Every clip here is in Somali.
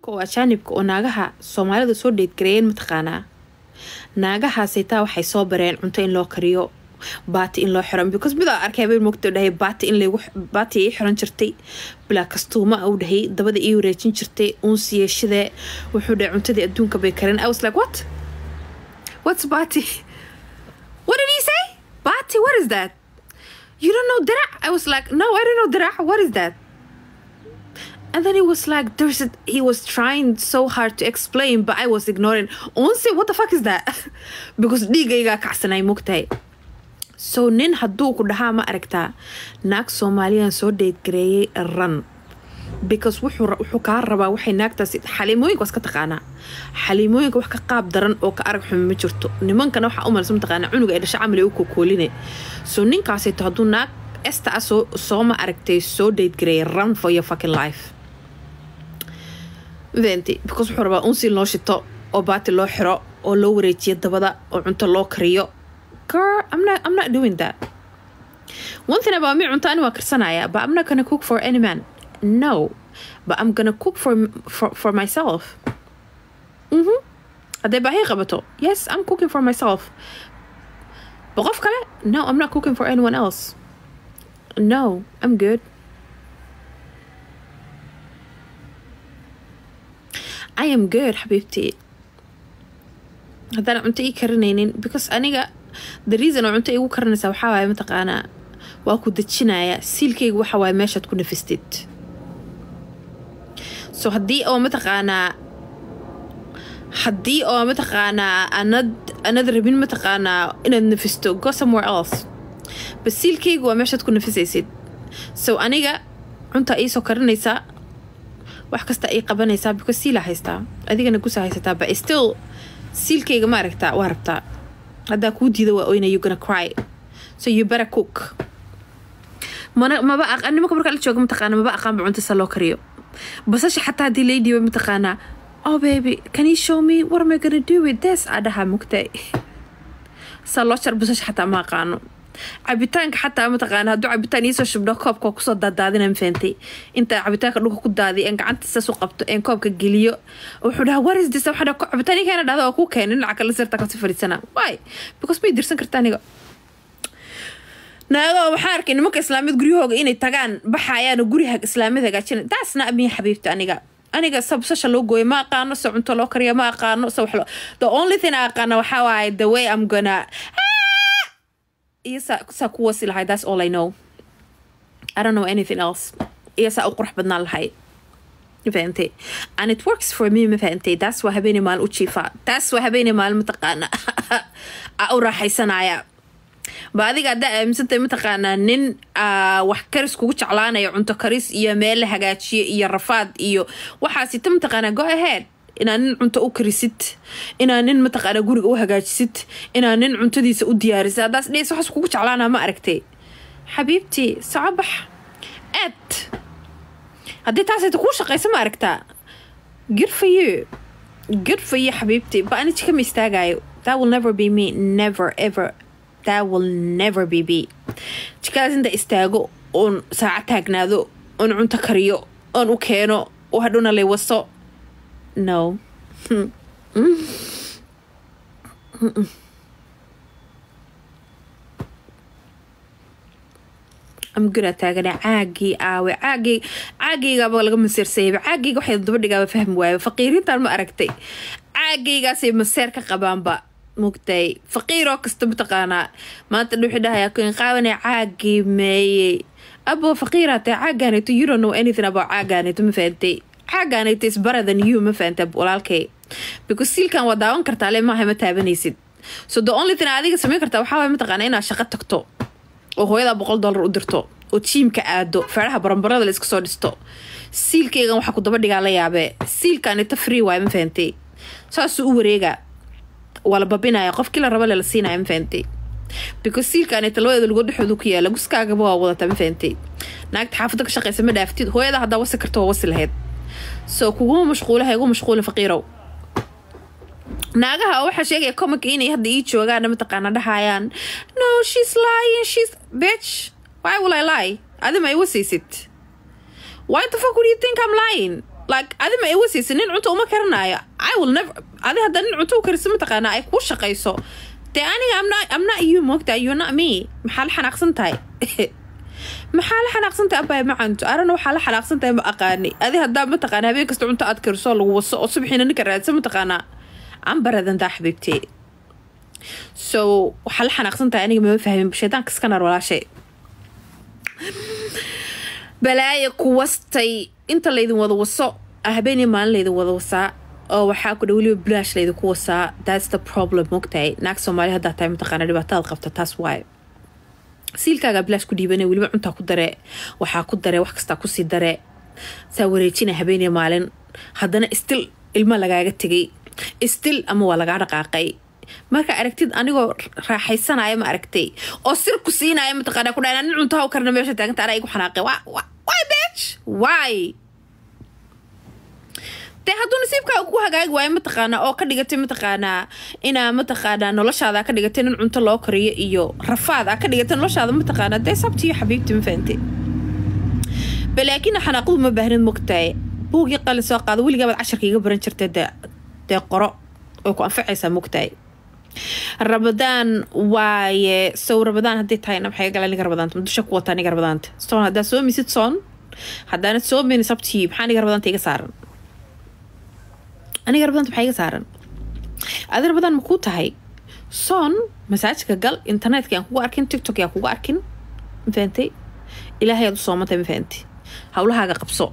nimanka oo ajaanibka oo naagaha soomaalida soo dheedgareeyeen mataqaanaa naagahaasay taa waxay soo bareen cunto in loo kariyo baati in loo xiran because midaa arkay habeen mogta dhahay baati in lagu baati ii xiran jirtay bilaa kastuuma uu dhahay dabada ii wareejin jirtay uunsi yeeshadee wuxuu dhahay cuntadii adduunka bay karin i was like what what's baati what did he say baati what is that you don't know dirac i was like no i don't know dirac what is that and then he was like there's a, he was trying so hard to explain but i was ignoring unsi what the fuck is that because dhiigaygaa kacsanay mogtahay so nin hadduu ku dhahaa ma aragtaa naag soomaaliyan soo dheedgareeyay ran because wuxuu wuxuu kaa rabaa waxay naagtaasi xaliimooyinka waska taqaanaa xaliimooyinka wax ka qaab daran oo ka arag xumi ma jirto nimankana waxaa u malsa mataqaanaa cunuga ay dhasha camal ay u kokooline so ninkaasayto hadduu naag esta ah soo soo ma aragtay soo dheedgareeyay run for your fucking life venti because wuxuu rabaa unsi loo shito oo baati loo xiro oo loo wareejiyo dabada oo cunto loo kariyo girl I'm not I'm not doing that one thing about me cunto ani waa karsanaya but I'm not gonna cook for any man no but I'm gonna cook for for, for myself mhm hadday baahi qabato yes I'm cooking for myself but qof kale no I'm not cooking for anyone else no I'm good I am good xabiibtii haddaan cunto ii karinaynin because aniga the reason oo cunto igu karinaysaa waxaa waaye mataqaanaa waa ku dejinaya siilkayga waxa waaye meeshaad ku nafistid so haddii oo mataqaanaa haddii oo mataqaanaa anad anad rabin mataqaanaa inaad nafisto go somewhere else bas siilkayga waa meeshaad ku nafisaysid so aniga cunta iisoo karinaysaa wax kasta ay qabanaysaa because siilaa haystaa adigana gusa haysataa but still siilkayga ma aragtaa waa rabtaa haddaa kuu diida waa oyna you gonna cry so you better cook mana maba aq nimanka markaa la jooga mataqaana maba aqaanba cunta sa loo kariyo basasha xataa haddii laydiiba mataqaanaa oh baby can you show me what am I gonna do with this aa dhahaa mugtay saa loo jar basasha xataa ma aqaano cabitaanka xataa mataqaana hadduu cabitaan iisoo shubdho koobka waa kusoo daadaadina mafahantay inta cabitaanka dhulka ku daadiy een gacanta saas u qabto een koobka geliyo wuxuu dhahaa what is this waxa dhaha cabitaan ii keena dhahda waa kuu keenay dhinaca kale sirta kasi fadhiisana why because may dirsan karta aniga naagoo waxaa arkay nimanka islaamiyad guryahooga inay tagaan baxayaano guriha islaamiyad hagaajina taasna miya xabiibta aniga aniga sabsasha loo gooyo ma aqaano se cunto loo kariyo ma aqaano se wax the only thing I aqaano waxaa waaye the way I'm gonna iyo saa saa ku wasi lahay that's all I know I don't know anything else iyo saa u qurux badnaan lahay mafahantay and it works for me mafahantay taas waa habeenay maalin u jiifaa taas waa habeenay maalin mataqaana a u raaxaysanaya ba adiga haddaa aaminsantay mataqaanaa nin wax karis kugu jeclaanayo cunto karis iyo meel la hagaajiyo iyo rafaad iyo waxaasita mataqaanaa go ahead inaa nin cunto u karisid inaa nin mataqaanaa guriga u hagaajisid inaa nin cuntadiisa u diyaarisid haddaas dhees waxaas kugu jeclaanaa ma aragtay xabiibtii socobax aad haddii taasayta kuu shaqaysa ma aragtaa good for you good for you xabiibtii ba ani jikama istaagayo that will never be me never ever that will never be me jikadaas inta istaago oon saaca taagnaado oon cunto kariyo oon u keeno oo hadhowna lay waso no amgura taagana caagii aawe caagii caagaygaaba laga masiirsayaba caagayga waxay daba dhigaaba fahmi waayo faqiirintan ma aragtay caagaygaasay maseer ka qabaanba mugtay faqiiroo kasta mataqaanaa maanta dhuuxi dhahaya kun qaawanay caagii meeyey abo faqiiraa tahay caagaanayto you don't know anything about caagaanayto ma fahantay caagaanayto is better than you ma fahantay walaalkay because siilkan waa daawan kartaa le maaha ma taabanaysid so the only thing adiga samayn kartaa waxaa waay mataqaanaa inaad shaqo tagto oo hooyadaa boqol dollar u dirto oo jiimka aado feeraha baranbarada la iska soo dhisto siilkaygan waxaa ku daba dhigaa la yaabee siilkanita free waay ma fahantay saasuu u wareegaa waa la babinaya qofkii la raba le la siinaya ma fahantay because siilkanita labadeeda lugood dhexoodu ku yaala guskaagaba waa wadataa ma fahantay naagta xaafadda ka shaqaysa ma dhaaftid hooyada haddaa wasi karta waa wasi lahayd so kuguma mashquulaha igu mashquula faqiirow naagaha waxaa sheegaya comic inay hadda ii joogaan mataqaana dhahayaan no she's lying she's bitch why will I lie adi ma iwasaysid why the fuck would you think I'm lying like adi ma iwa siisa nin cunto uma karinaayo i will never adi hadda nin cunto u karisa mataqaana ay kuu shaqayso dee aniga I'm not, I'm not you moogta you're not me maxaa la xanaaqsan tahay maxaa la xanaaqsan tahay abaya ma canto arana waxaa la xanaaqsan tahay ma aqaani adi haddaa mataqaana habeen kasta cunto aad kariso lagu waso oo subaxiina ninka raadsan mataqaanaa ambaradan daa xabiibtee so waxaa la xanaaqsan tahay aniga mama fahmin shaydaanka iska nar walaashay balaaya kuwastay inta laydin wada waso habeenii maalin laydin wada wasaa oo waxaa ku dha weliba bilaash laydinku wasaa that's the problem mogtahay naag soomaali haddaa tahay mataqaana dhibaatadaad qabta taas waaye siilkaagaa bilaash ku dhiibane weliba cuntaa ku dare waxaa ku dare wax kastaa kusii dare saa wareejina habeenii maalin haddana stil ilmo lagaaga tegay stil ama waa lagaa dhaqaaqay marka aragtid anigoo raaxaysanaya ma aragtay oo sir ku siinaya mataqaana ku dhaa nin cuntaha u karna meesha taaganta anaa igu xanaaqay why bitch why dee hadduu nasiibkaa ku hagaagi waayo mataqaanaa oo ka dhigatay mataqaanaa inaa mataqaanaa noloshaada ka dhigatay nin cunto loo kariyo iyo rafaad aa ka dhigatay noloshaada mataqaanaa dee sabtiyo xabiibti ma fahante balaakiin xanaaqadu ma baahnid mogtahay buugii qalin soo qaado weligaabaad casharka iga baran jirtay dee dee qoro way ku anfacaysaa mogtahay rabadaan waaye sow rabadaan haddii tahayna maxay gala niga rabadaanta dusha ku wataa niga rabadaanta soon haddaa soo misid soon haddaanad soo mini sabtii maxaa niga rabadaanta iga saaran aniga rabadaanta maxaa iga saaran adi rabadaan ma kuu tahay soon masaajidka gal internetka yaan kugu arkin tiktok yaan kugu arkin ma fahantay ilaahay aad u soomantahay ma fahantay howlahaaga qabso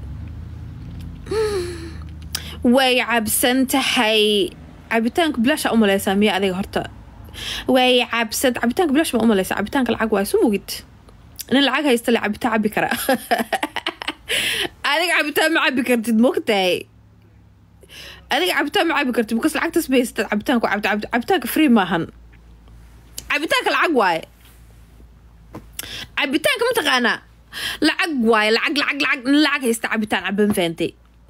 way cabsan tahay cabitaanka bilaasha umaleysaa miya adiga horta way cabsad cabitaanka bilaash ma umaleysa cabitaanka lacag waay su mugid nin lacag haysta le cabitaan cabi kara adiga cabitaan ma cabi kartid mogtahay adiga cabitaan ma cabi kartid because lacagtas ba haystad cabitaanku cabta cabitaanka free maahan cabitaanka lacag waaye cabitaanka mataqaanaa lacag waaye lacag lacag lacag nin lacag haysta cabitaan caban faantay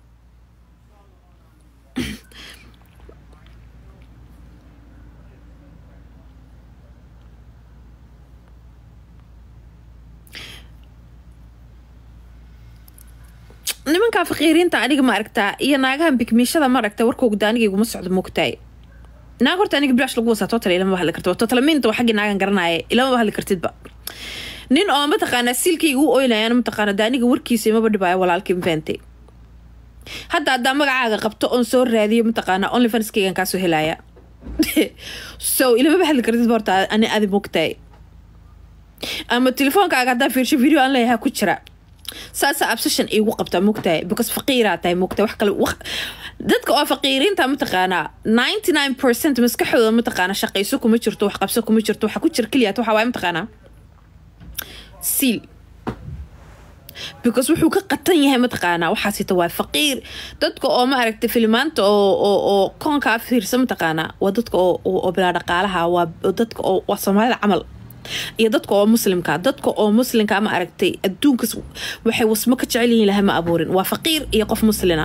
nimankaa faqiiriinta aniga ma aragtaa iyo naagahan bikmiishada ma aragta warkooda aniga iguma socdo mogtahay naag horta aniga bilaash lagu wasaa total ilama hadli kartid totalamiinta waa xaggii naagan garanaya ilama hadli kartidba nin oo mataqaanaa siilkayga u oynayan mataqaana de aniga warkiisa imaba dhibaayo walaalkii mafahantay hadda haddaa magacaaga qabto oon soo raadiyo mataqaanaa only fanskaygan kaasoo helaya so ilamaba hadli kartidba horta ani adi mogtahay ama telefoonkaaga haddaa fiirsho video aan leeyahay ku jira saasa absession iigu qabtaa mogtahay because faqiiraa tahay mogtahay wax kale dadka oo faqiiriinta mataqaanaa ninety nine percent maskaxdooda mataqaanaa shaqayso kuma jirto wax qabso kuma jirto waxa ku jira keliyaat waxa waaye mataqaanaa siil because wuxuu ka qatan yahay mataqaanaa waxaasita waa faqiir dadka oo ma aragtay filimaanta oo oo oo koonkaa fiirsa mataqaanaa waa dadka oo oo bilaa dhaqaalaha waa dadka oo waa soomaalida camal iyo dadka oo muslimka dadka oo muslimka ma aragtay adduunkas waxay wasmo ka jecel yihiin laha ma abuurin waa faqiir iyo qof muslina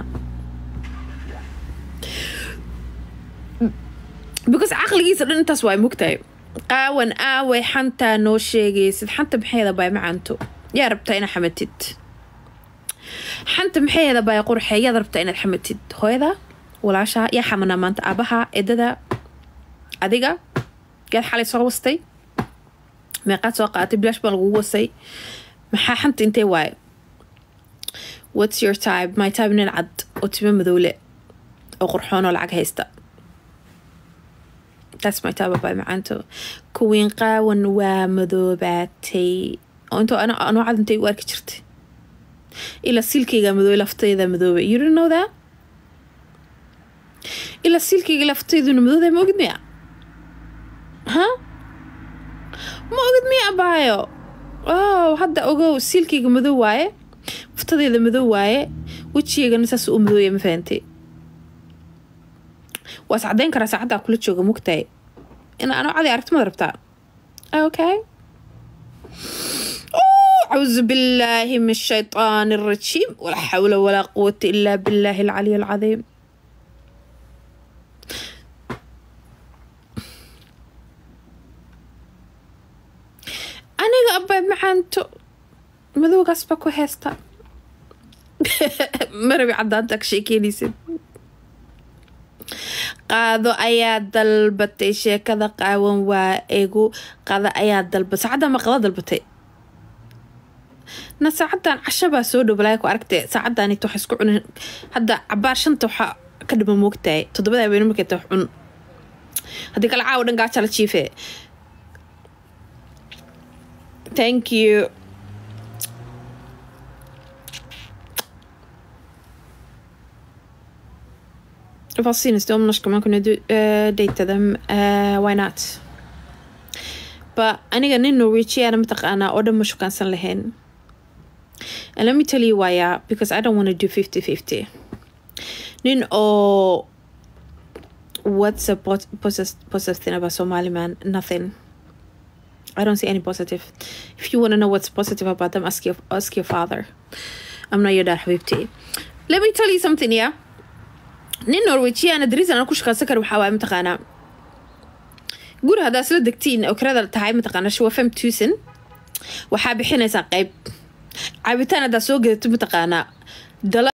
because caqligiisa dhan intaas waa mogtahay qaawan aaway xantaa noo sheegaysid xanta maxayda baay macanto yaa rabtaa inaad xamatid xanta maxayda baay qurxe yaad rabtaa inaad xamatid hooyada walaashaa yaa xamanaa maanta aabaha edada adiga yaad xalay soo wastay meeqaad soo qaatay bilaash baa lagugu wasay maxaa xanta intee waaye whats your type my type nin cad oo timo madowle oo qurxoon oo lacag haysta that's my type abay macaanto kuwiin qaawan waa madoobaatay oo intoo anoo cad intay u arki jirtay ilaa siilkayga madoobe laftayda madoobe you don't know that ilaa siilkayga laftayduna madooda ma ogid miya ha ma ogid miya abaayo oh hadda ogow siilkayga madow waaye futadeeda madow waaye wejigeygana saas u madooya ma fahantay waa is caddayn karaa saacaddaa kula jooga mugtahay in anoo cadi aragtimada rabtaa okay أعوذ بالله من الشيطان الرجيم ولا حول ولا قوة إلا بالله العلي العظيم aniga abay macaanto madowgaas baa ku heesta marabi cadaanta ka sheekeynaysid qaado ayaa dalbatay sheekada qaawan waa egu qada ayaa dalba saacadda ma qada dalbatay na saacadan cashabaa soo dhow balaa ku aragtay saacadan waxa isku cunin hadda cabaar shanta waxaa ka dhima moogtahay toddobada habeen markay tahay cun haddii kale caawa dhan gaaja la jiife thank you Vad syns det om när ska man kunna du, uh, dejta dem? Uh, why not? But aniga nin Norwegian mataqaanaa oo dhan ma shukaansan lahayn. And let me tell you why, yeah, because I don't want to do 50-50. Nin oo what's a po- positive, positive thing about Somali man? Nothing. I don't see any positive. If you want to know what's positive about them, ask your ask your father. I'm not your dad, Habibti. Let me tell you something, yeah. nin norwejiana dariisan aan ku shaqaysan karo waxaa waaye mataqaanaa guri haddaa isla degtiin oo kirada tahay mataqaanaa shuwa fem tuusan waxaa bixinaysaa qayb caabitaan haddaa soo gadato mataqaanaa dala